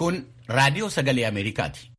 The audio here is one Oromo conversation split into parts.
Kun raadiyoo sagalee Ameerikaati.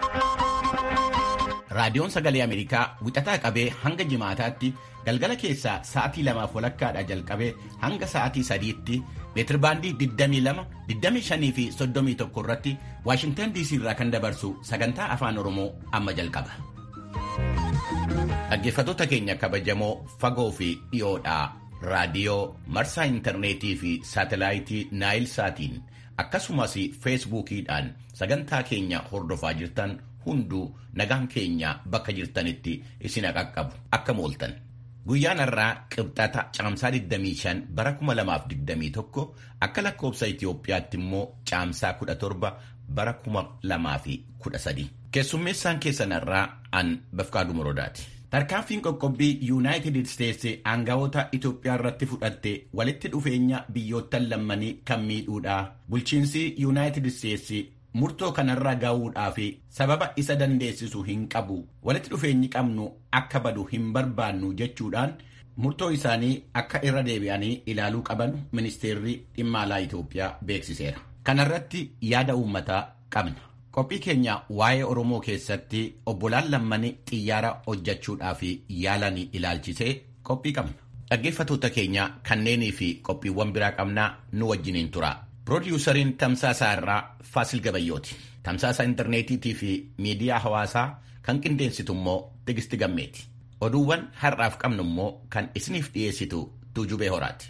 Raadiyoon sagalee Ameerikaa wixataa qabee hanga jimaataatti galgala keessaa sa'aatii lamaaf walakkaadhaa jalqabee hanga sa'aatii sadiitti meetirbaandii 22, 25 fi 31 irratti Waashintan DC irraa kan dabarsu sagantaa afaan Oromoo amma jalqaba. Dhaggeeffattoota keenya kabajamoo fagoo fi dhiyoodhaa raadiyoo marsaa intarneetii fi saatelaayitii Naayil Saatiin akkasumas feesbuukiidhaan sagantaa keenya hordofaa jirtan hunduu nagaan keenya bakka jirtanitti isin qaqqabu akka mooltan. Guyyaan har'aa qibxata caamsaa 25 bara 2021 akka lakkoobsa Itoophiyaatti immoo caamsaa 17 bara 2013. Keessummeessaan keessan har'aa an Bafqaaduu Morodaati. Tarkaanfiin qoqqobbii Yuunaayitid Isteetsi aangawoota Itoophiyaa irratti fudhatte walitti dhufeenya biyyoottan lammanii kan miidhuudha. Bulchiinsi Yuunaayitid Isteetsi murtoo kanarra gahuudhaa fi sababa isa dandeessisu hin qabu walitti dhufeenyi qabnu akka badu hin barbaannu jechuudhaan murtoo isaanii akka irra deebi'anii ilaaluu qaban ministeerri dhimma alaa Itoophiyaa beeksiseera. Kanarratti yaada uummataa qabna. Qophii keenya waa'ee Oromoo keessatti obbolaan lammanii xiyyaara hojjechuudhaaf yaalanii ilaalchisee qophii qabna. Dhaggeeffattoota keenya kanneenii fi qophiiwwan biraa qabnaa nu wajjiniin tura. Piroodyuusariin Tamsaasaa irraa Faasil Gabayyooti. Tamsaasa intarneetiitii fi miidiyaa hawaasaa kan qindeessitu immoo Tigisti Gammeeti. Oduuwwan har'aaf qabnu immoo kan isiniif dhiyeessitu Tuujubee Horaati.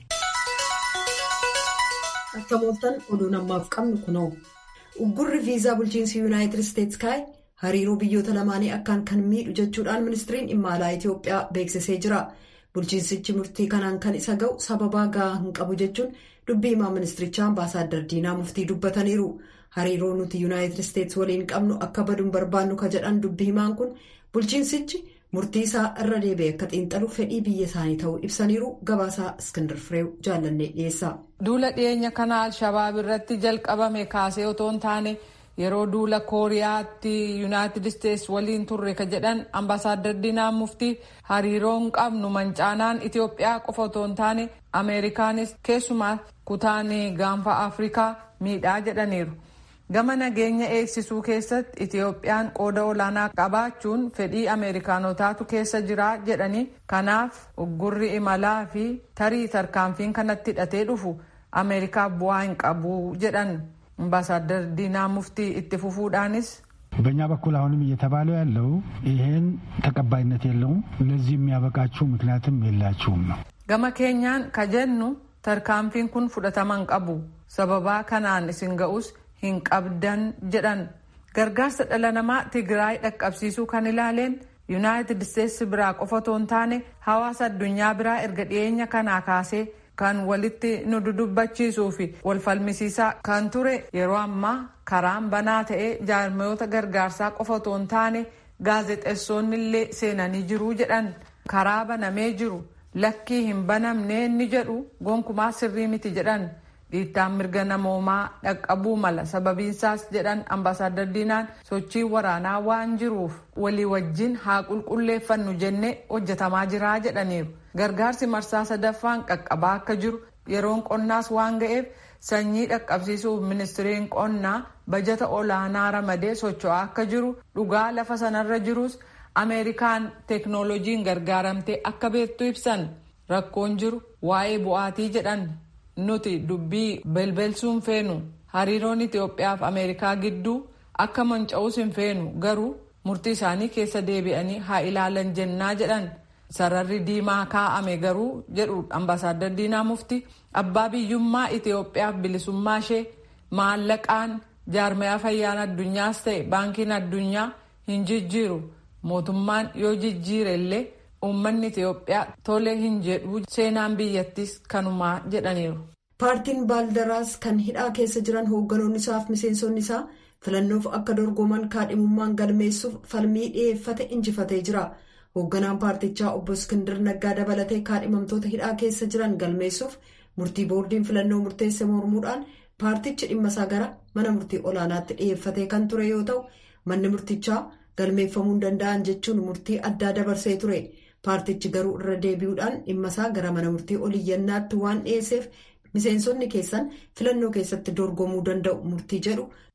Akka mooltan oduun ammaaf qabnu kunoo. Uggurri viizaa bulchiinsi Yuunaayitid Isteetsi kaa'e hariiroo biyyoota lamaanii akkaan kan miidhu jechuudhaan ministiriin dhimma alaa Itoophiyaa beeksisee jira. Bulchiinsichi murtii kanaan kan isa ga'u sababaa gahaa hin qabu jechuun dubbii himaa ministirichaa ambaasaaddar Diinaa Muftii dubbataniiru. Hariiroo nuti Yuunaayitid Isteetsi waliin qabnu akka baduun barbaannu ka jedhan dubbii himaan kun bulchiinsichi murtii isaa irra deebi'ee akka xiinxalu fedhii biyya isaanii ta'uu ibsaniiru gabaasaa Iskindar Fireew jaallannee dhiyeessa. Duula dhiyeenya kana Alshabaab irratti jalqabame kaasee otoo hin taane yeroo duula kooriyaatti yuunaayitid isteetsi waliin turre ka jedhan ambaasaaddar diinaa muftii hariiroon qabnu mancaanaan itiyoophiyaa qofa otoo hin taane ameerikaanis keessumaa kutaan gaanfa afrikaa miidhaa jedhaniiru gama nageenya eegsisuu keessatti itiyoophiyaan qooda olaanaa qabaachuun fedhii ameerikaanotaatu keessa jira jedhanii kanaaf uggurri imalaa fi tarii tarkaanfiin kanatti hidhatee dhufu ameerikaaf bu'aa hin qabu jedhan. አምባሳደር ዲና ሙፍቲ እትፉፉዳንስ በእኛ በኩል አሁንም እየተባለው ያለው ይሄን ተቀባይነት የለውም፣ ለዚህ የሚያበቃችሁ ምክንያትም የላችሁም ነው። ገመ ኬኛን ከጀኑ ተርካንፊን ኩን ፉደተመን ቀቡ ሰበባ ከናን እሲን ገኡስ ሂንቀብደን ጀደን ገርጋርሰ ደለ ነማ ትግራይ ደቀብሲሱ ከን ኢላሌን ዩናይትድ ስቴትስ ብራ ቆፈቶን ታኔ ሐዋሳ አዱኛ ብራ erga dhiyeenya kanaa kaasee kan walitti nu dudubbachiisuu fi wal falmisiisaa kan ture yeroo ammaa karaan banaa ta'ee jaarmayoota gargaarsaa qofa otoo hin taane gaazexeessonni illee seenanii jiru jedhan karaa banamee jiru lakkii hin banamne ni jedhu gonkumaa sirrii miti jedhan dhiittaan mirga namoomaa dhaqqabuu mala sababiinsaas jedhan ambaasaaddar diinaan sochii waraanaa waan jiruuf walii wajjin haa qulqulleeffannu jennee hojjetamaa jiraa jedhaniiru. gargaarsi marsaa sadaffaan qaqqabaa akka jiru yeroon qonnaas waan ga'eef sanyii dhaqqabsiisuuf ministiriin qonnaa bajata olaanaa ramadee socho'aa akka jiru dhugaa lafa sanarra jirus ameerikaan teeknooloojiin gargaaramtee akka beektu ibsan rakkoon jiru waa'ee bu'aatii jedhan nuti dubbii belbelsuun feenu hariiroon itiyoophiyaaf ameerikaa gidduu akka manca'uus hin feenu garuu murtii isaanii keessa deebi'anii haa ilaalan jennaa jedhan. sararri diimaa kaa'ame garuu jedhu ambaasaaddar diinaa mufti abbaa biyyummaa itiyoophiyaaf bilisummaa ishee maallaqaan jaarmayaa fayyaan addunyaas ta'e baankiin addunyaa hin jijjiiru mootummaan yoo jijjiire illee uummanni itiyoophiyaa tole hin jedhu seenaan biyyattis kanumaa jedhaniiru. paartiin baaldaraas kan hidhaa keessa jiran hoogganoonni isaa fi miseensonni isaa filannoof akka dorgoman kaadhimummaan galmeessuuf falmii dhiyeeffate injifatee jira. hoogganaan paartichaa obbo Iskindar Naggaa dabalatee kaadhimamtoota hidhaa keessa jiran galmeessuuf murtii boordiin filannoo murteesse mormuudhaan paartichi dhimma isaa gara mana murtii olaanaatti dhiyeeffatee kan ture yoo ta'u manni murtichaa galmeeffamuu hin danda'an jechuun murtii addaa dabarsee ture paartichi garuu irra deebi'uudhaan dhimma isaa gara mana murtii oliyyannaatti waan dhiyeesseef miseensonni keessan filannoo keessatti dorgomuu danda'u murtii jedhu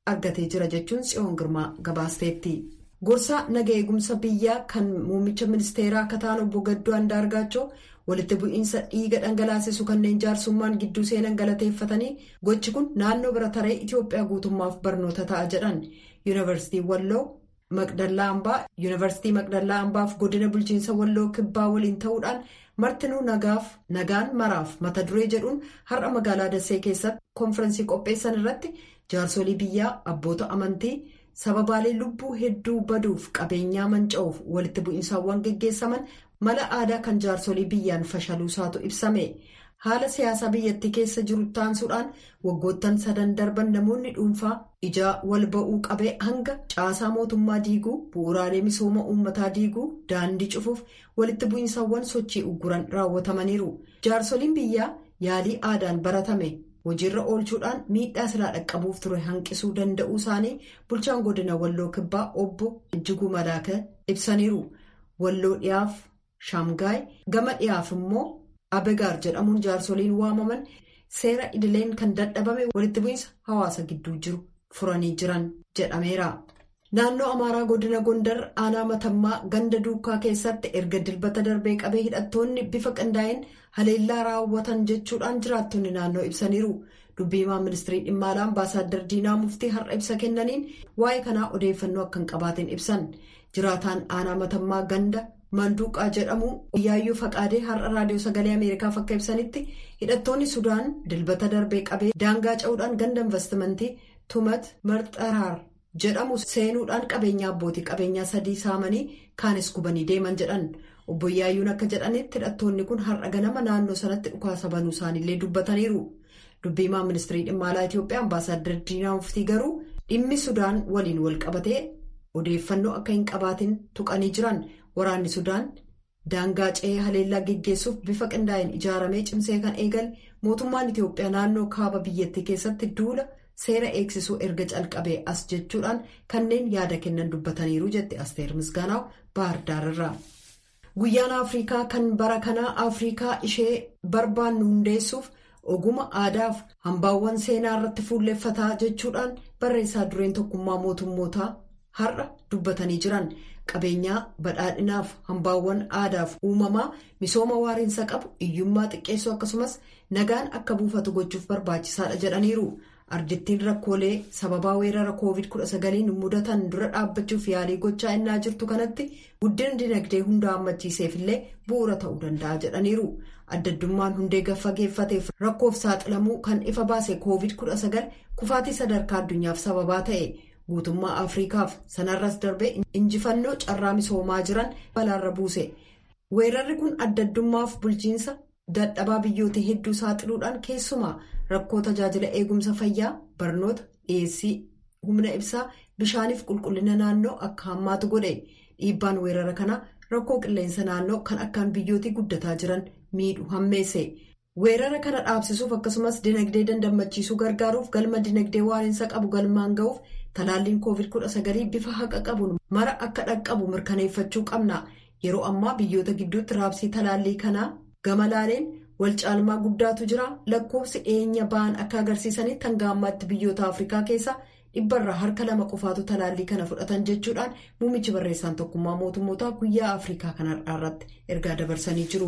argatee jira jechuun tsiyoon girmaa gabaasteetti. gorsaa naga eegumsa biyyaa kan muummicha ministeeraa akka ta'an obbo Gaddoo Andaargaachoo walitti bu'iinsa dhiiga dhangalaasisu kanneen jaarsummaan gidduu seenan galateeffatanii gochi kun naannoo bira taree Itoophiyaa guutummaaf barnoota ta'a jedhan yuunivarsiitii Walloo Maqdallaa Ambaa yuunivarsiitii Maqdallaa Ambaaf godina bulchiinsa Walloo Kibbaa waliin ta'uudhaan martinuu nagaaf nagaan maraaf mata duree jedhuun har'a magaalaa Dassee keessatti konfirensii qopheessan irratti jaarsolii biyyaa abboota amantii. sababaalee lubbuu hedduu baduuf qabeenyaa manca'uuf walitti bu'iinsaawwan geggeessaman mala aadaa kan jaarsolii biyyaan fashaluusaatu ibsame haala siyaasaa biyyattii keessa jiru taansuudhaan waggoottan sadan darban namoonni dhuunfaa ijaa wal ba'uu qabee hanga caasaa mootummaa diiguu bu'uuraalee misooma uummataa diiguu daandii cufuuf walitti bu'iinsaawwan sochii ugguran raawwatamaniiru jaarsoliin biyyaa yaalii aadaan baratame. hojiirra oolchuudhaan miidhaa silaa dhaqqabuuf ture hanqisuu danda'uu isaanii bulchaan godina walloo kibbaa obbo ijjiguu malaaka ibsaniiru walloo dhiyaaf shaamgaay gama dhiyaaf immoo abegaar jedhamuun jaarsoliin waamaman seera idileen kan dadhabame walitti bu'iinsa hawaasa gidduu jiru furanii jiran jedhameera. naannoo amaaraa godina gondar aanaa matammaa ganda duukaa keessatti erga dilbata darbee qabee hidhattoonni bifa qindaa'een haleellaa raawwatan jechuudhaan jiraattonni naannoo ibsaniiru dubbiimaa ministirii dhimma alaa ambaasaaddar diinaa muftii har'a ibsa kennaniin waa'ee kanaa odeeffannoo akka hin qabaatin ibsan jiraataan aanaa matammaa ganda manduuqaa jedhamu yaayyuu faqaadee har'a raadiyoo sagalee ameerikaaf akka ibsanitti hidhattoonni sudaan dilbata darbee qabee daangaa ca'uudhaan ganda investimentii tumat marxaraar. jedhamu seenuudhaan qabeenya abbootii qabeenyaa sadii saamanii kaanis gubanii deeman jedhan obbo Yaayyuun akka jedhanitti hidhattoonni kun har'a ganama naannoo sanatti dhukaasa banuu isaaniillee dubbataniiru dubbiimaa ministirii dhimma alaa Itoophiyaa ambaasaaddar diinaa muftii garuu dhimmi sudaan waliin wal qabatee odeeffannoo akka hin qabaatin tuqanii jiran waraanni sudaan daangaa ce'ee haleellaa geggeessuuf bifa qindaa'een ijaaramee cimsee kan eegale mootummaan Itoophiyaa naannoo kaaba biyyattii keessatti duula. seera eegsisuu erga calqabee as jechuudhaan kanneen yaada kennan dubbataniiru jette asteer misgaanaaw baardaararraa guyyaan afrikaa kan bara kanaa afrikaa ishee barbaannu hundeessuuf oguma aadaaf hambaawwan seenaa irratti fuulleeffataa jechuudhaan barreessaa dureen tokkummaa mootummootaa har'a dubbatanii jiran qabeenyaa badhaadhinaaf hambaawwan aadaaf uumamaa misooma waariinsa qabu hiyyummaa xiqqeessuu akkasumas nagaan akka buufatu gochuuf barbaachisaadha jedhaniiru. ardittiin rakkoolee sababaa weerara covid 19 mudatan dura dhaabbachuuf yaalii gochaa innaa jirtu kanatti guddina dinagdee hunda hammachiiseef illee bu'uura ta'uu danda'a jedhaniiru addaddummaan hundee gaffageeffateef rakkoof saaxilamuu kan ifa baase covid 19 kufaatii sadarkaa addunyaaf sababaa ta'e guutummaa afriikaaf sanarras darbee injifannoo carraa misoomaa jiran balaarra buuse weerarri kun addaddummaaf bulchiinsa dadhabaa biyyoota hedduu saaxiluudhaan keessumaa. rakkoo tajaajila eegumsa fayyaa barnoota dhiyeessii humna ibsaa bishaaniif qulqullina naannoo akka hammaatu godhe dhiibbaan weerara kanaa rakkoo qilleensa naannoo kan akkaan biyyootii guddataa jiran miidhu hammeesse weerara kana dhaabsisuuf akkasumas dinagdee dandammachiisuu gargaaruuf galma dinagdee waariinsa qabu galmaan ga'uuf talaalliin covid 19 bifa haqa qabuun mara akka dhaqqabu mirkaneeffachuu qabna yeroo ammaa biyyoota gidduutti raabsii talaallii kanaa gama laaleen. wal caalmaa guddaatu jira lakkoofsi dhiyeenya ba'an akka agarsiisanitti hanga ammaatti biyyoota afrikaa keessaa dhibbarraa harka lama qofaatu talaallii kana fudhatan jechuudhaan muummichi barreessaan tokkummaa mootummootaa guyyaa afrikaa kanarraa irratti ergaa dabarsanii jiru.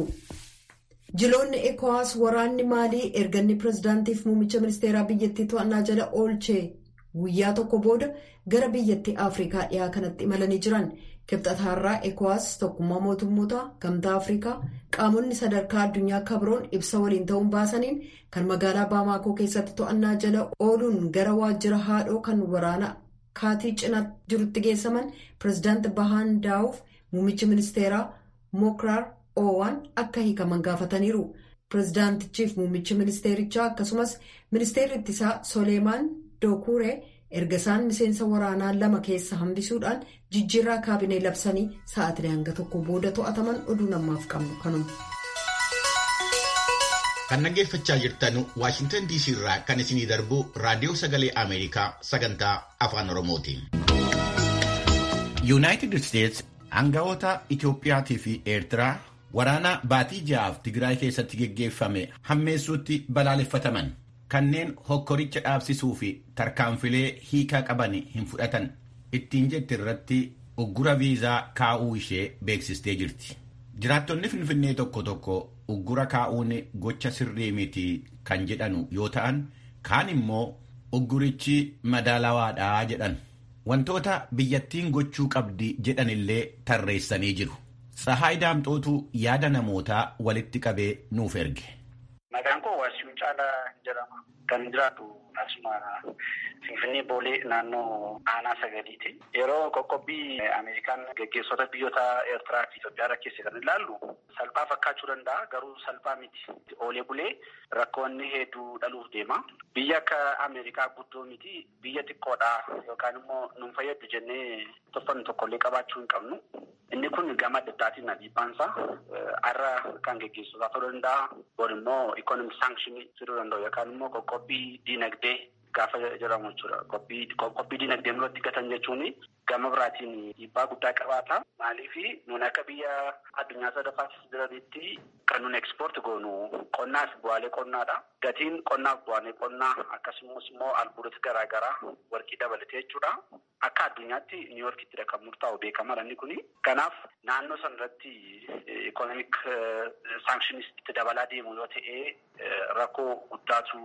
jiloonni ekowaas waraanni maalii erganni pirezidaantiif muummicha ministeeraa biyyattii to'annaa jala oolchee guyyaa tokko booda gara biyyattii afrikaa dhiyaa kanatti imalanii jiran. kibxataarraa ekowaas tokkummaa mootummootaa gamtaa afrikaa qaamonni sadarkaa addunyaa kabroon ibsa waliin ta'uun baasaniin kan magaalaa baamaakoo keessatti to'annaa jala ooluun gara waajjira haadhoo kan waraana kaatii cinaa jirutti geessaman pirezidaanti bahaan daawuf muummichi ministeeraa mookiraar oowwan akka hiikaman gaafataniiru pirezidaantichiif muummichi ministeerichaa akkasumas ministeerri ittisaa soleemaan dookuree. erga isaan miseensa waraanaa lama keessa hambisuudhaan jijjiirraa kaabinee labsanii sa'aatii hanga tokko booda to'ataman oduu namaaf qabnu kanuma. kan dhaggeeffachaa jirtan waashintan diisii irraa kan isinii darbu raadiyoo sagalee ameerikaa sagantaa afaan oromootiin. yuunaayitid isteets aangawoota itiyoophiyaatii fi eertiraa waraana baatii ja'aaf tigraay keessatti geggeeffame hammeessuutti balaaleffataman. kanneen hokkoricha dhaabsisuu fi tarkaanfilee hiikaa qaban hin fudhatan ittiin jetti irratti uggura viizaa kaa'uu ishee beeksistee jirti. Jiraattonni Finfinnee tokko tokko uggura kaa'uun gocha sirrii miti kan jedhanu yoo ta'an kaan immoo uggurichi madaalawaadhaa jedhan. Wantoota biyyattiin gochuu qabdi jedhanillee tarreessanii jiru. Tsahaay Daamxootu yaada namootaa walitti qabee nuuf erge. Maqaan koo Waasiyuu Caalaa jedhama. Kan jiraatu asuma Finfinnee Boolee naannoo aanaa sagaliiti. Yeroo qoqqobbii Ameerikaan gaggeessota biyyoota Eertiraa fi Itoophiyaa rakkeesse kan ilaallu salphaa fakkaachuu danda'a garuu salphaa miti. Oolee bulee rakkoonni hedduu dhaluuf deema. Biyya akka Ameerikaa guddoo miti biyya xiqqoodha yookaan immoo nuun fayyadu jennee tuffannu tokkollee qabaachuu hin qabnu. Inni kun gama adda addaatiin dhiibbaansaa har'a kan gaggeessotaa ta'uu danda'a. Boor immoo ikonomik saanshinii fiduu danda'u yookaan immoo qoqqobbii diinagdee gaafa jedhamu jechuudha. Qoqqobbii diinagdee irratti gatan jechuun gama biraatiin dhiibbaa guddaa qabaata. Maaliif nuun akka biyya addunyaa sadaffaatti jiranitti kan nuun ekspoort goonu qonnaa fi bu'aalee qonnaadha. Gatiin qonnaa fi bu'aalee qonnaa akkasumas immoo albuudota garaagaraa warqii dabalatee jechuudha. Akka addunyaatti niiwoorkittidha kan murtaa'u beekamaadha inni kuni. Kanaaf naannoo sana irratti ikonomik saankshinisti dabalaa deemu yoo ta'e rakkoo guddaatu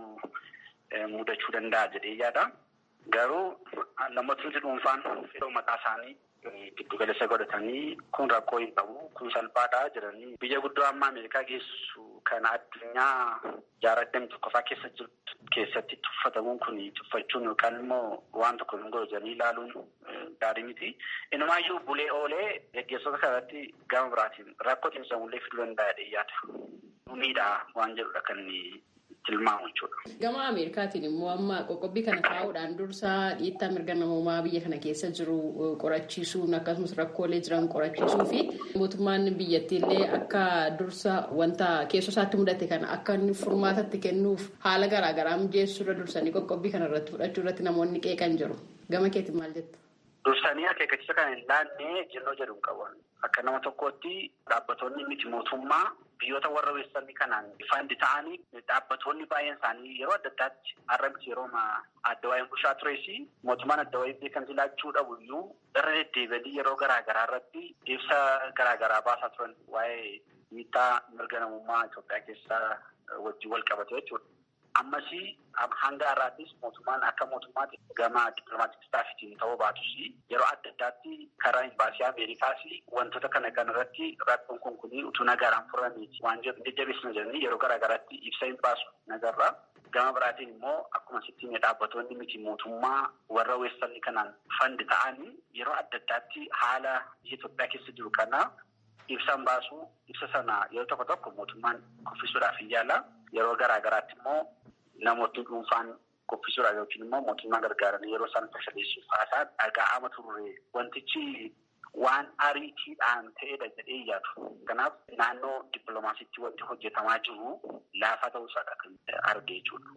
mudachuu danda'a jedhee yaada. Garuu namootni dhuunfaan fedhii mataa isaanii giddu galeessa godhatanii kun rakkoo hin qabu kun salphaadha jedhanii biyya guddoo amma Ameerikaa geessu kan addunyaa jaarraa digdamii tokkoffaa keessa jirtu keessatti tuffatamuun kun tuffachuun yookaan immoo waan tokko hin godhu jedhanii ilaaluun gaarii miti. Inumaayyuu bulee oolee gaggeessota kanatti gama biraatiin rakkoo cimsamullee fiduu danda'a jedhee yaada. Miidhaa waan jedhudha kan tilmaamu jechuudha. Gama Ameerikaatiin immoo amma qoqqobbii kana kaa'uudhaan dursa dhiittaa mirga namoomaa biyya kana keessa jiru qorachiisuun akkasumas rakkoolee jiran qorachiisuu fi mootummaan biyyattiillee akka dursa wanta keessoo isaatti mudate kana akka inni furmaatatti kennuuf haala garaagaraa mijeessuu irra dursanii qoqqobbii kana irratti fudhachuu irratti namoonni qeeqan jiru. Gama keetiin maal jetta? Dursanii akeekkachiisa kana hin laannee jennoo jedhu hin qabu. Akka nama tokkootti dhaabbattoonni miti mootummaa biyyoota warra weessanii kanaan fandi ta'anii dhaabbattoonni baay'een isaanii yeroo adda addaatti har'a miti yeroo adda waa'een bulchaa tureesi mootummaan adda waa'ee beekamtii laachuu dhabu iyyuu irra deddeebi'anii yeroo garaagaraa irratti ibsa garaagaraa baasaa turan waa'ee miidhaa mirga namummaa Itoophiyaa keessaa wajjin wal qabate jechuudha. Ammasii hanga har'aattis mootummaan akka mootummaatti gama dippilomaatik istaafitiin ta'uu baatus yeroo adda addaatti karaa imbaasii Ameerikaas wantoota kana kanarratti rakkoon kun kun utuu nagaraan furamiiti waan jedhu jajjabeessina jedhanii yeroo garaagaraatti ibsa hin baasu nagarraa. Gama biraatiin immoo akkuma sittiin dhaabbattoonni miti mootummaa warra weessanii kanaan fandi ta'anii yeroo adda addaatti haala biyya Itoophiyaa keessa jiru kana ibsan baasu ibsa sana yeroo tokko tokko mootummaan kuffisuudhaaf hin yaala. Yeroo garaagaraatti immoo namootni dhuunfaan kuffisuudhaaf yookiin immoo mootummaa gargaaran yeroo isaan tashabeessuuf haasa'an dhaga'ama turre wantichi waan ariitiidhaan ta'edha jedhee yaadu. Kanaaf naannoo dippiloomaasiitti wanti hojjetamaa jiru laafaa ta'uusaadha kan arge jechuudha.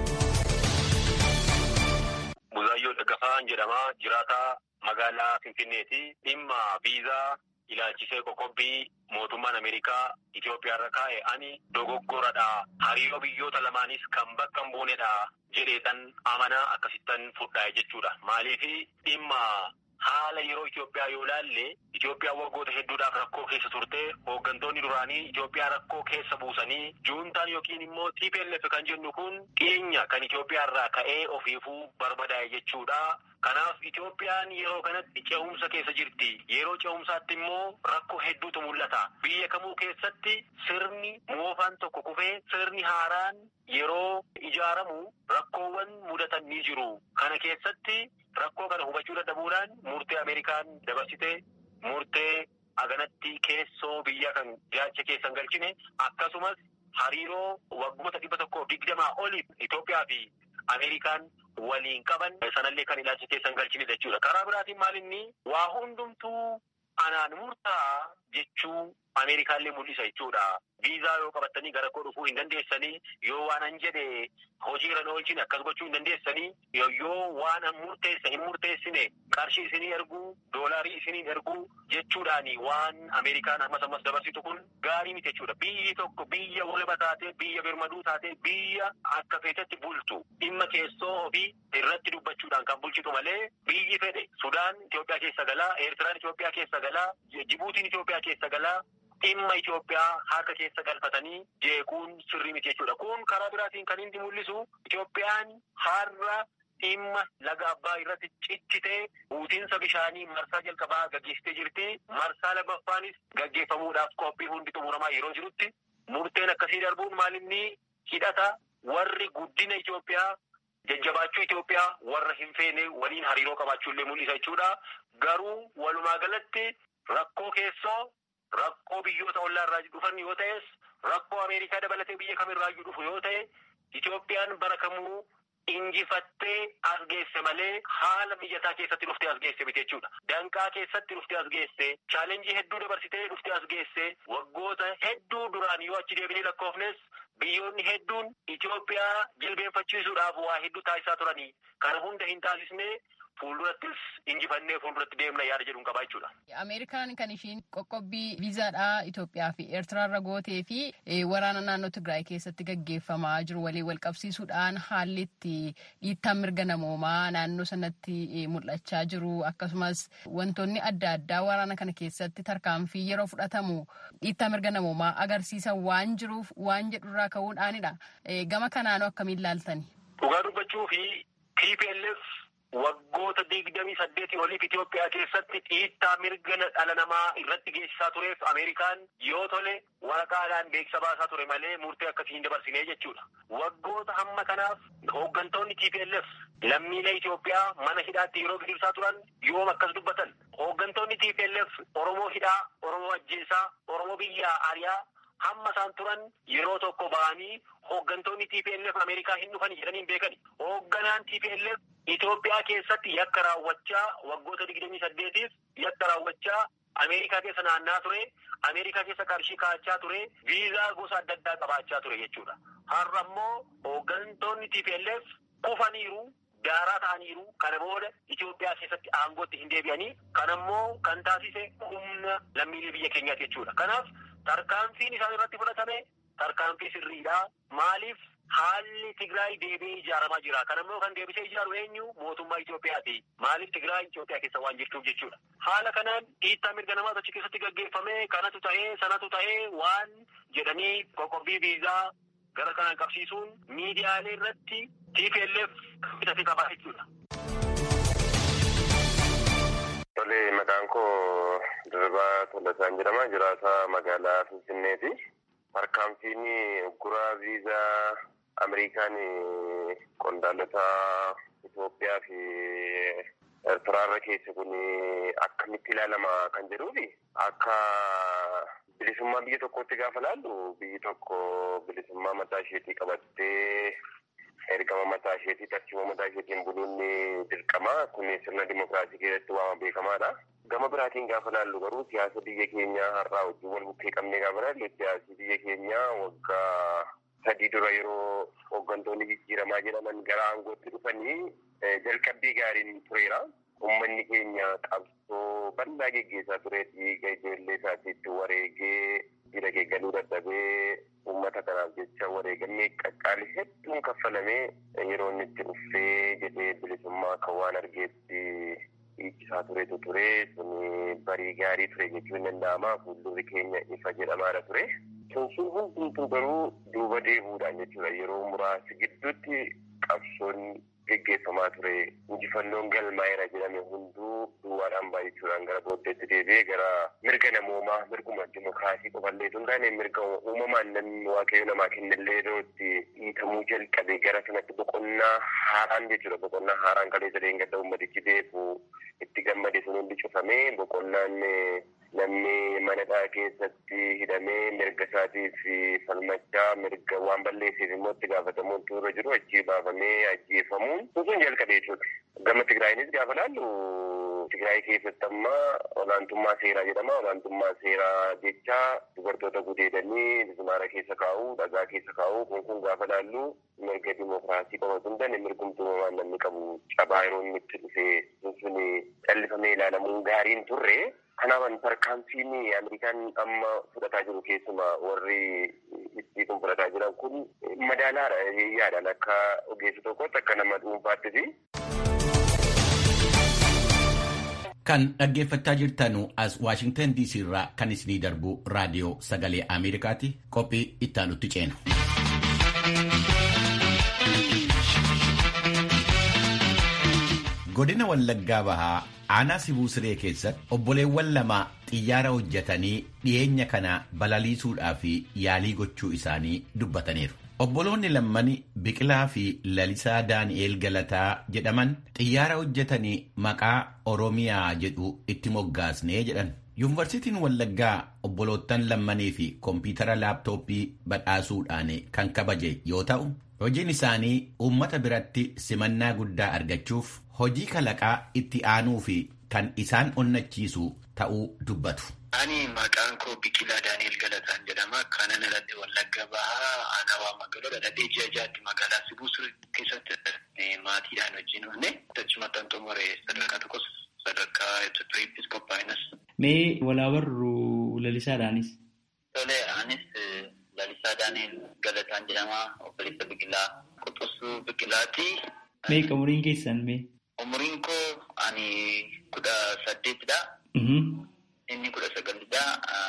Buzaayyoo Daggafaan jedhama. Jiraataa magaalaa Finfinneeti. Dhimma viizaa ilaalchisee qoqqobbii mootummaan Ameerikaa Itoophiyaa irra kaa'e ani dogoggoradha. Hariiroo biyyoota lamaanis kan bakka hin buunedha jedheetan amanaa akkasittan fudhaa jechuudha. Maaliif dhimma haala yeroo Itoophiyaa yoo ilaalle Itoophiyaan waggoota hedduudhaaf rakkoo keessa turte hooggantoonni duraanii Itoophiyaa rakkoo keessa buusanii juuntaan yookiin immoo TPLF kan jennu kun dhiyeenya kan Itoophiyaa irraa ka'ee ofiifuu barbadaa'e jechuudha. Kanaaf Itoophiyaan yeroo kanatti ce'umsa keessa jirti. Yeroo ce'umsaatti immoo rakkoo hedduutu mul'ata. Biyya kamuu keessatti sirni moofaan tokko kufee sirni haaraan yeroo ijaaramu rakkoowwan mudatan ni jiru. Kana keessatti rakkoo kana hubachuu dadhabuudhaan murtee Ameerikaan dabarsite murtee aganatti keessoo biyya kan jaacha keessan galchine akkasumas hariiroo waggoota dhibba tokkoof digdamaa oliif Itoophiyaa fi Ameerikaan waliin qaban sanallee kan ilaalcha keessan galchine jechuudha. Karaa biraatiin maal inni waa hundumtuu anaan murtaa jechuu Ameerikaallee mul'isa jechuudha. Viizaa yoo qabattanii gara koo dhufuu hin dandeessanii yoo waan an jedhe hojiirra na oolchine akkas gochuu hin dandeessanii yoo waan an murteessa hin murteessine qarshii isinii erguu doolaarii isinii erguu jechuudhaani waan Ameerikaan ammas ammas dabarsitu kun gaarii miti jechuudha. Biyyi tokko biyya walaba taatee biyya birmaduu taatee biyya akka feetetti bultu dhimma keessoo ofii irratti dubbachuudhaan kan bulchitu malee biyyi fedhe Sudaan Itoophiyaa keessa galaa, Eertiraan Itoophiyaa keessa galaa, Jibuutiin Itoophiyaa keessa galaa. Dhimma Itoophiyaa harka keessa galfatanii jeequun sirrii miti jechuudha. Kun karaa biraatiin kan inni mul'isu Itoophiyaan har'a dhimma laga abbaa irratti cichitee guutiinsa bishaanii marsaa jalqabaa gaggeessitee jirti. Marsaa lammaffaanis gaggeeffamuudhaaf qophii hundi xumuramaa yeroo jirutti murteen akkasii darbuun maalinni hidhata warri guddina Itoophiyaa jajjabaachuu Itoophiyaa warra hin feene waliin hariiroo qabaachuullee mul'isa jechuudha. Garuu walumaa galatti rakkoo keessoo rakkoo biyyoota ollaa irraa dhufan yoo ta'es rakkoo Ameerikaa dabalatee biyya kamirraa dhufu yoo ta'e Itoophiyaan bara kamuu injifattee as geesse malee haala mijataa keessatti dhuftee as geesse miti jechuudha. Danqaa keessatti dhuftee as geesse, chaalenjii hedduu dabarsitee dhuftee as geesse, waggoota hedduu duraan yoo achi deebinee lakkoofnes biyyoonni hedduun Itoophiyaa jilbeenfachiisuudhaaf waa hedduu taasisaa turanii kana hunda hin taasisne fuuldurattis injifannee fuulduratti deemna yaada jedhuun qabaa jechuudha. Ameerikaan kan ishiin qoqqobbii viizaadhaa Itoophiyaa fi Eertiraarra gootee fi waraana naannoo Tigraay keessatti gaggeeffamaa jiru waliin wal qabsiisuudhaan haalli itti dhiittaan mirga namoomaa naannoo sanatti mul'achaa jiru akkasumas wantoonni adda addaa waraana kana keessatti tarkaanfii yeroo fudhatamu dhiittaa mirga namoomaa agarsiisan waan jiruuf waan jedhurraa ka'uudhaanidha. Gama kanaanoo akkamiin laaltani? Dhugaa dubbachuu fi TPLF waggoota digdamii saddeetii oliif Itoophiyaa keessatti dhiittaa mirga dhala namaa irratti geessisaa tureef Ameerikaan yoo tole waraqaadhaan beeksisa baasaa ture malee murtee akkasii hin dabarsinee jechuudha. Waggoota hamma kanaaf hooggantoonni TPLF lammiilee Itoophiyaa mana hidhaatti yeroo gidirsaa turan yoom akkas dubbatan. Hooggantoonni TPLF Oromoo hidhaa, Oromoo ajjeesaa, Oromoo biyyaa ariyaa hamma isaan turan yeroo tokko ba'anii hooggantoonni TPLF Ameerikaa hin dhufan jedhanii hin beekani. Hoogganaan TPLF Itoophiyaa keessatti yakka raawwachaa waggoota digdamii saddeetiif yakka raawwachaa Ameerikaa keessa naannaa ture. Ameerikaa keessa qarshii kaa'achaa ture. Viizaa gosa adda addaa qabaachaa ture jechuudha. Har'a immoo hooggantoonni TPLF kufaniiru. Daaraa ta'aniiru kana booda Itoophiyaa keessatti aangootti hin deebi'anii kan ammoo kan taasise humna lammiilee biyya keenyaati jechuudha. Kanaaf tarkaanfiin isaan irratti fudhatame tarkaanfii sirriidha. Maaliif haalli Tigraay deebi'ee ijaaramaa jira. Kan ammoo kan deebisee ijaaru eenyu mootummaa Itoophiyaati. Maaliif Tigraay Itoophiyaa keessa waan jirtuuf jechuudha. Haala kanaan dhiittaa mirga namaa achi keessatti gaggeeffame kanatu ta'ee sanatu ta'ee waan jedhanii qoqqobbii viizaa gara kanaan qabsiisuun miidiyaalee irratti TPLF bitate qabaa jechuudha. Tole maqaan koo Dirribaa Tolasaan jedhama. Jiraataa magaalaa Finfinneeti. Tarkaanfiin ugguraa viizaa Ameerikaan qondaalota Itoophiyaa fi Eertiraarra keessa kun akkamitti ilaalama kan jedhuufi akka bilisummaa biyya tokkootti gaafa laallu biyyi tokko bilisummaa mataa isheetii qabattee ergama mataa isheetii tartiiba mataa isheetiin buluun dirqama kun sirna dimokiraasii keessatti waama beekamaadha. Gama biraatiin gaafa laallu garuu siyaasa biyya keenyaa har'aa wajjin wal bukkee qabnee gaafa laallu siyaasni biyya keenyaa waggaa sadii dura yeroo hooggantoonni jijjiiramaa jedhaman gara aangootti dhufanii jalqabbii gaariin tureera. Uummanni keenya qabsoo bal'aa geggeessaa ture dhiiga ijoollee isaatiitti wareegee jira geeggaluu dadhabee uummata kanaaf jecha wareegamee qaqqaali hedduun kaffalamee yeroo inni itti dhuffee jedhee bilisummaa kan waan argeetti dhiichisaa turetu ture suni barii gaarii ture jechuun danda'ama fuuldurri keenya ifa jedhamaadha ture. Sun hundumtuu garuu duuba deebi'uudhaan jechuudha yeroo muraasa gidduutti qabsoon geggeeffamaa ture injifannoon galmaa'eera jedhame hunduu duwwaadhaan baay'achuudhaan gara booddeetti deebi'ee gara mirga namoomaa mirguma dimokiraasii qofallee tun taane mirga uumamaan namni waaqayyo namaa kennellee yeroo itti dhiitamuu jalqabe gara sanatti boqonnaa haaraan jechuudha boqonnaa haaraan kalee sadeen gadda ummatichi beeku itti gammade sun hundi cufamee boqonnaan namni manadhaa keessatti hidhamee mirga isaatiif falmachaa mirga waan balleesseef immoo itti gaafatamuun turre jiru achii baafamee ajjeefamuun sun jalqabe jechuudha. Gama Tigraayinis gaafa laallu Tigraay keessatti amma olaantummaa seeraa jedhama. Olaantummaa seeraa jecha dubartoota gudeedanii bismaara keessa kaa'u, dhagaa keessa kaa'u kun kun gaafa laallu mirga dimokiraasii qofa osoo hin taane mirgumtuumamaan namni qabu cabaa yeroo inni itti dhufee sun callifamee ilaalamuun gaariin turre. Kanaafan tarkaanfiin Ameerikaan amma fudhataa jiru keessumaa warri itti kun fudhataa jiran kun madaalaadha yaadaan akka ogeessa tokkotti akka nama dhuunfaattis. Kan dhaggeeffachaa jirtanu as Waashingtan DC irraa kan isinii darbu raadiyoo sagalee Ameerikaati. Qophii ittaanutti ceena. Godina Wallaggaa Bahaa aanaa Sibuu Siree keessatti obboleewwan lama xiyyaara hojjetanii dhiyeenya kana balaliisuudhaaf yaalii gochuu isaanii dubbataniiru. Obboloonni lammani Biqilaa fi Lalisaa Daani'eel Galataa jedhaman xiyyaara hojjetanii maqaa Oromiyaa jedhu itti moggaasnee jedhan. Yuunivarsiitiin Wallaggaa obboloottan lammanii fi kompiitara laaptooppii badhaasuudhaan kan kabaje yoo ta'u, hojiin isaanii uummata biratti simannaa guddaa argachuuf hojii kalaqaa itti aanuu fi kan isaan onnachiisu ta'uu dubbatu. Ani maqaan koo Biqilaa Daani'el Galataan jedhama. Kanan dhaladhe Wallagga Bahaa aanaa waa magaalaa dhaladhee ji'a jaatti magaalaa Sibuu Siree keessatti maatiidhaan wajjin dhufne achumatti an xumure sadarkaa tokkos sadarkaa Itoophiyaattis qophaa'inus. Mee walaa warru lalisaadhaanis? Tole anis Lalisaa Daani'el Galataan jedhama. Obboleessa Biqilaa Quxusuu Biqilaati. Mee umuriin keessan mee? Umuriin koo ani kudha saddeetidha. Inni kudha sagalidha.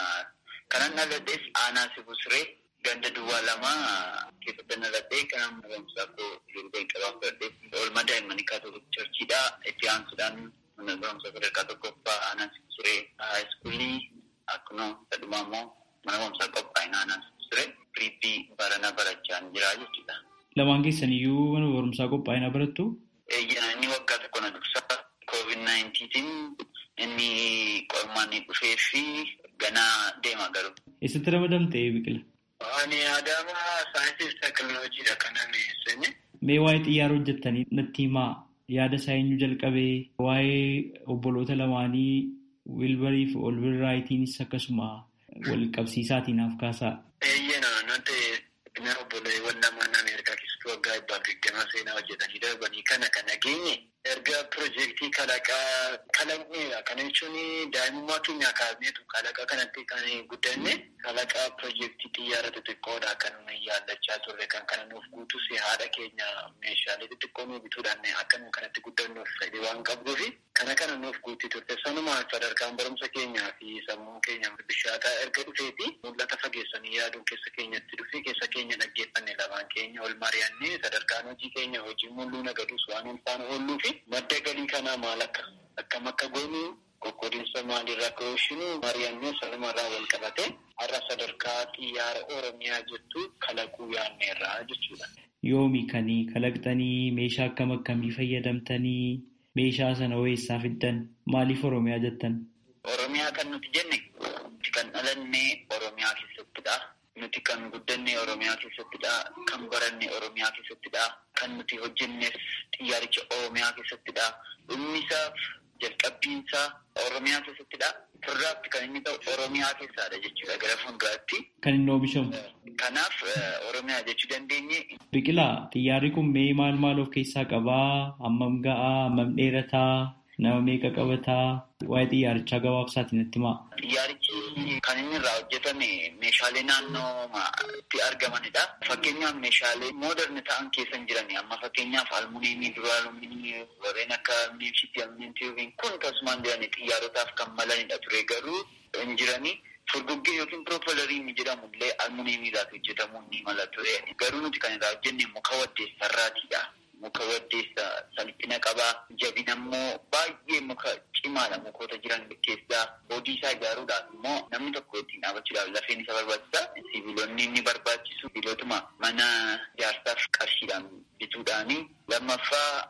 Kanan dhaladhees aanaa Sibuu Siree ganda duwwaa lama keessatti dhaladhee kanan barumsaa koo yeroo jalqabaa fudhadhee oolmaa daa'immanii kaatolik charchiidha. Itti aansuudhaan mana barumsaa sadarkaa tokkoffaa aanaa Sibuu Siree haayiskuulii akkuma sadhumaa immoo mana barumsaa qophaa'ina aanaa Sibuu Siree piriippii baranaa barachaa jira jechuudha. Lamaan keessan iyyuu mana barumsaa qophaa'inaa barattu? Eeyyana inni waggaa tokko na dursa koovid naayintiitiin inni qormaan dhufee fi ganaa deema garuu. Eessatti ramadamte biqila? Ani Adaama saayinsii fi teekinooloojiidha kanan seene. Mee waa'ee xiyyaara hojjettanii natti himaa yaada isaa eenyu jalqabee waa'ee obboloota lamaanii wilbarii fi olbirraayitiinis akkasuma wal qabsiisaatiin haaf kaasaa. Eeyyana nuti nama obboleewwan lamaan Ameerikaa keessatti waggaa dhibbaaf digdamaa seenaa hojjetanii darbanii kana kan nageenye erga piroojeektii kalaqaa kalaqneedha. Kana jechuun daa'imummaa keenya kaasneetu kalaqaa kanatti kan guddanne kalaqaa piroojeektii xiyyaara xixiqqoodha kan nuyi yaallachaa turre kan kana nuuf guutus haadha keenya meeshaalee xixiqqoo nuuf bituudhaan akka nu kanatti guddannuuf fedhii waan qabduufi kana kana nuuf guutii turte. Sanumaan sadarkaan barumsa keenyaa fi sammuu keenya bishaataa erga dhufeeti mul'ata fageessanii yaaduun keessa keenyatti dhufee keessa keenya dhaggeeffanne lamaan keenya ol mari'annee sadarkaan hojii keenya hojii mul'uu nagadus waan ulfaan oolluu fi madda galii kanaa maal akka akkam akka goonu qoqqoodinsa maalirraa akka oolshinu mari'annee sanumarraa wal qabate har'a sadarkaa xiyyaara oromiyaa jettu kalaquu yaanneerraa jechuudha. Yoomi kan kalaqxanii meeshaa akkam akkamii fayyadamtanii meeshaa sana eessaa fiddan maaliif oromiyaa jettan? Oromiyaa kan nuti jenne nuti kan dhalanne oromiyaa keessattidha. Nuti kan guddanne oromiyaa keessattidha. Kan baranne oromiyaa keessattidha. Kan nuti hojjennes xiyyaaricha oromiyaa keessattidha. Dhummisaaf jalqabbiinsaa oromiyaa keessattidha. Firraatti kan inni ta'u oromiyaa keessadha jechuudha gara fuulduraatti. Kan inni oomishamu. Kanaaf oromiyaa jechuu dandeenye. Biqilaa xiyyaarri kun mee maal maal of keessaa qabaa? Hammam ga'aa? Hammam dheerataa? Nama meeqa qabataa? Waa'ee xiyyaarichaa gabaabsaatiin natti himaa. Xiyyaarichi kan inni irraa hojjetame meeshaalee naannootti argamanidha. Fakkeenyaaf meeshaalee mooderni ta'an keessa hin jirani. Amma fakkeenyaaf almuuniimii, duraaluminii, warreen akka almuuniimshiitti, almuuniimtiiviin kun tasumaan jirani xiyyaarotaaf kan malanidha ture garuu hin jirani. Furguggee yookiin piroopelariin jedhamu illee almuuniimiidhaaf hojjetamuu ni mala ture. Garuu nuti kan irraa hojjenne muka waddeessarraatidha. Muka waddeessa salphina qabaa. Jabina immoo baay'ee muka cimaadha mukoota jiran keessaa. Boodii isaa ijaaruudhaaf immoo namni tokko ittiin dhaabachuudhaaf lafeen isa barbaachisa. Sibiilonni inni barbaachisu sibiilotuma mana ijaarsaaf qarshiidhaan bituudhaani. Lammaffaa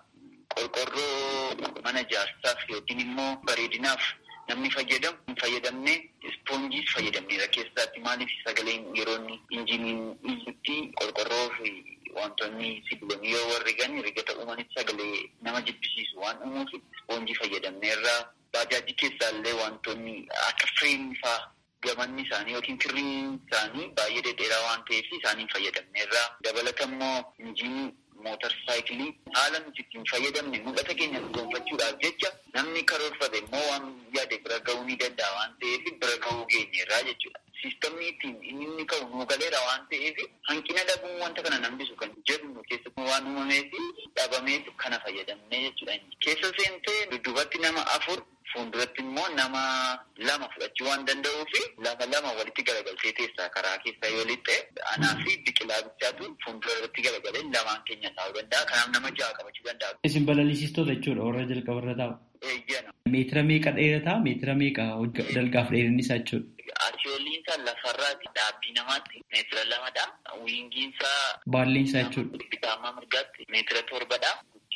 qorqorroo mana ijaarsaaf yookiin immoo bareedinaaf namni fayyadamu hin fayyadamne ispoonjiis fayyadamneera keessaatti maaliif sagaleen yeroo inni injiniin iyyutti qorqorroo fi wantoonni sibiilonni yoo warri gani rigata uumanitti sagalee nama jibbisiisu waan uumuuf ispoonjii fayyadamneerra baajaajii keessaallee wantoonni akka fireemii fa'aa gamanni isaanii yookiin kirriin isaanii baay'ee dhedheeraa waan ta'eef isaaniin fayyadamneerra. Dabalata immoo injiinii mootar saayikilii haala nuti ittiin fayyadamne mul'ata keenya gonfachuudhaaf jecha namni karoorfate immoo waan yaade bira ga'uu ni danda'a waan ta'eef bira ga'uu geenyeerraa jechuudha. Siistamni ittiin inni ka'u nuu galeera waan ta'eef hanqina dhabuun wanta kana nambisu kan jedhu keessatti waan uumameef dhabameef kana fayyadamne jechuudha. Keessa seentee dudduubatti nama afur fuulduratti immoo nama lama fudhachuu waan danda'uu fi lama lama walitti garagaltee teessaa karaa keessaa yoo lixxe anaa fi biqilaa bichaatu fuuldura irratti garagalee lamaan keenya taa'uu danda'a. Kanaaf nama ja'a qabachuu danda'a. Isin balalisiistota jechuudha warra jalqabarra taa'u. Eeyyana. Meetira meeqa dheerataa? Meetira meeqa dalgaaf dheerinni isaa jechuudha? Asiyooliin isaa lafarraati dhaabbii namaatti meetira lamadha. Wiingiin isaa. Baalleen isaa jechuudha. Bitaamaa mirgaatti meetira torbadha.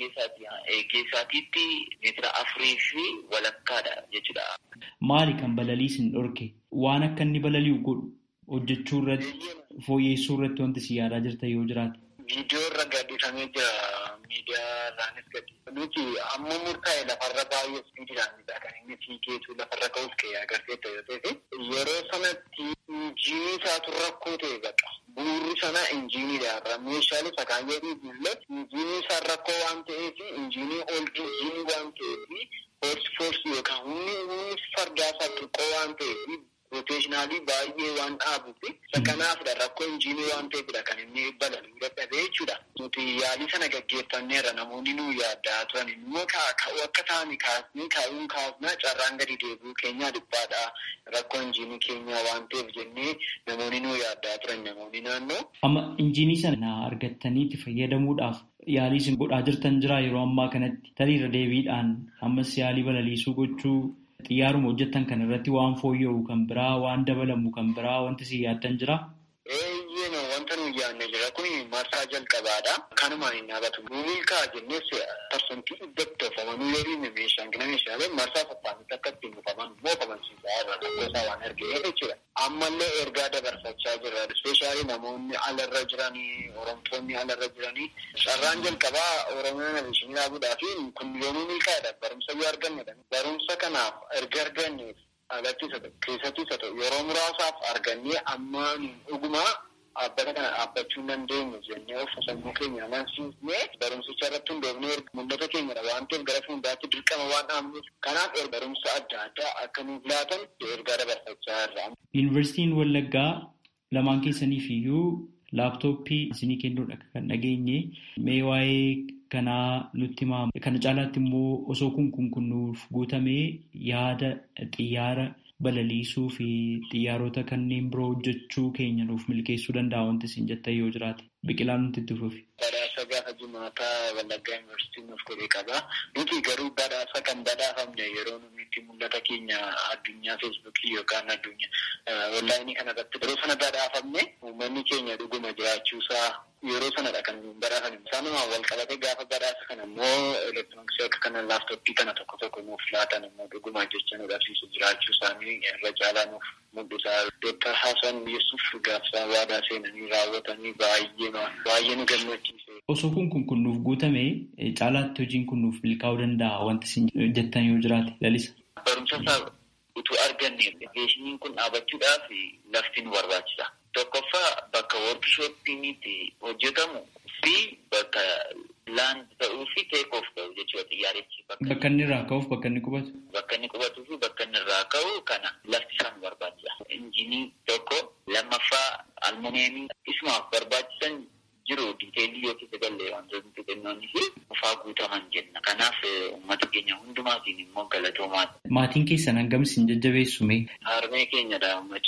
Geessaatiitti meetira afurii fi walakkaadha jechuudha. Maali kan balaliisin dhorke? Waan akka inni balali'u godhu hojjechuu irratti fooyyessuu irratti wanti si yaadaa jirta yoo jiraate. Viidiyoo irra gadhiifamee jira. Miidiyaa irraanis gadi. Nuti amma murtaa'e lafarra baay'ee ispiidiidhaan kan inni fiigeetu lafarra ka'uuf ka'ee agarsiisa yoo ta'e yeroo sanatti injiinii isaatu rakkoo ta'e baqa. Bu'uurri sana injiiniidha irra meeshaalee sakaayyee illee injiinii isaa rakkoo waan ta'eef injiinii ooldi injiinii waan ta'eef foorsi foorsi yookaan humni humni fardaa isaa xiqqoo waan ta'eef roteeshinaalii baay'ee waan dhaabuuf kanaafidha rakkoo injiinii waan ta'eefidha kan inni balaluu dadhabee jechuudha. Nuti yaalii sana gaggeeffanneerra namoonni nu yaaddaa turan immoo akka ta'ani kaasnee kaa'uun kaasnaa carraan gadi deebi'uu keenyaa dhiphaadha. Rakkoo injiinii keenyaa waan ta'eef jennee namoonni nu yaaddaa turan namoonni naannoo. Amma injiinii sana argattanii itti fayyadamuudhaaf yaalii isin godhaa jirtan jira yeroo ammaa kanatti taliirra deebiidhaan ammas yaalii balaliisuu gochuu xiyyaaruma hojjettan kan irratti waan fooyya'u kan biraa waan dabalamu kan biraa wanti si yaaddan jira. Eeyyee wanta nuyi yaadne jira kun marsaa jalqabaadha. Kanumaan hin dhaabatu. Milkaa jennees parsantii iddatti oofamanuu yoo dhiibne meeshaan gina meeshaalee marsaa saffaanitti akka ittiin buufaman moofamansiisaa irra rakkoo isaa waan argee jechuudha. Ammallee ergaa dabarfachaa jirra. Ispeeshaalii namoonni alarra jiranii, oromtoonni alarra jiranii. Carraan jalqabaa Oromiyaa Nabeeshinii dhaabuudhaa fi kun yoomuu milkaa'edha. Barumsa yoo argannedha. Barumsa kanaaf erga arganneef alatti isa ta'u keessatti isa ta'u yeroo muraasaaf argannee ammaan dhugumaa dhaabbata kana dhaabbachuu hin dandeenyu jennee of sammuu keenya amansiisnee barumsicha irratti hundoofnee mul'ata keenyadha waan ta'eef gara fuulduraatti dirqama waan dhaabnuuf kanaaf barumsa adda addaa akka nuuf laatan ergaa dabarfachaa jirra. Yuunivarsiitiin Wallaggaa lamaan keessaniif iyyuu laaptooppii isinii kennuudha kan dhageenye mee waa'ee kanaa nutti himaa kana caalaatti immoo osoo kun kun kunnuuf guutamee yaada xiyyaara balaliisuu fi xiyyaarota kanneen biroo hojjechuu keenya nuuf milkeessuu danda'a wanti isin jettan yoo jiraate biqilaan nuti itti fufi. Badhaasa gaafa jimaataa Wallaggaa Yuunivarsiitiin nuuf godhee qaba. Nuti garuu badhaasa kan badhaafamne yeroo nuti itti mul'ata keenya addunyaa feesbuukii yookaan addunyaa onlaayinii kanarratti yeroo sana badhaafamne uummanni keenya dhuguma jiraachuusaa yeroo sanadha kan badhaafame. Isaanumaan wal qabatee gaafa badhaasa kana immoo elektirooniksii akka kana laaftoppii kana tokko tokko nuuf laatan immoo dhuguma jecha nu dhabsiisu jiraachuu isaanii irra caalaa nuuf mul'isa. Dooktar Hasan Yesuuf gaafsaa waadaa seenanii raawwatanii baay'ee baay'ee nu gammachiise. Osoo kun kun kun nuuf guutame caalaatti hojiin kun nuuf milkaa'uu danda'a wanti isin jettan yoo jiraate lalisa. Barumsa isaa utuu arganne beeshiniin kun dhaabachuudhaaf lafti nu barbaachisa. Tokkoffaa bakka workshoppiinitti hojjetamu fi bakka laand ta'uu fi teek oof ta'u jechuudha xiyyaarichi. Bakka inni irraa ka'uuf bakka inni qubatu. Bakka inni qubatuu fi bakka inni irraa ka'u kana lafti isaa nu barbaachisa. Injinii tokko lammaffaa almuneemii isumaaf barbaachisan jiru diiteelii yoo keessa galee wantoonni xixinnoonni fi ufaa guutaman jenna. Kanaaf uummata keenya hundumaatiin immoo galatoomaadha. Maatiin keessan hangam isin jajjabeessume? Harmee keenyadha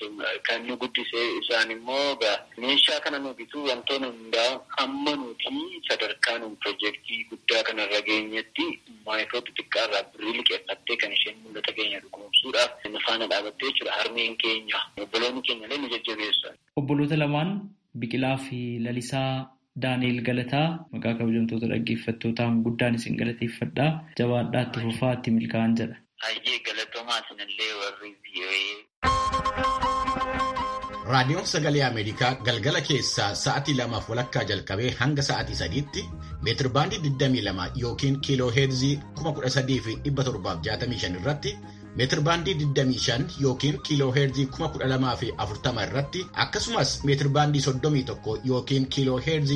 kan nu guddisee isaan immoo meeshaa kana nu bituu wantoonni hundaa amma nuti sadarkaa nu piroojeektii guddaa kanarra geenyetti maayikiroo xixiqqaarraa birrii liqeeffattee kan isheen mul'ata keenya dhugoomsuudhaaf nu faana dhaabattee jechuudha. Harmeen keenya obboloonni keenya illee nu jajjabeessan. Obboloota lamaan Biqilaa fi Lalisaa Daaneel Galataa maqaa kabajamtoota dhaggeeffattootaan guddaan isin galateeffadhaa. Jabaadhaa itti fufaa itti milkaa'an jedha. Hayyee galatoomaa isinillee warri Raadiyoon Sagalee Ameerikaa galgala keessaa sa'atii lamaaf walakkaa jalqabee hanga sa'atii sadiitti meetirbaandii 22 yookiin kiiloo heerzii 13,765 irratti meetirbaandii 25 yookiin kiiloo heerzii 12,040 irratti akkasumas meetirbaandii 31 yookiin kiiloo heerzii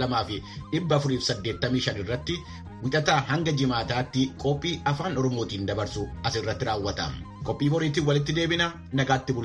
12,485 irratti wixataa hanga jimaataatti qophii afaan oromootiin dabarsu asirratti raawwata. Qophii boriitiin walitti deebina nagaatti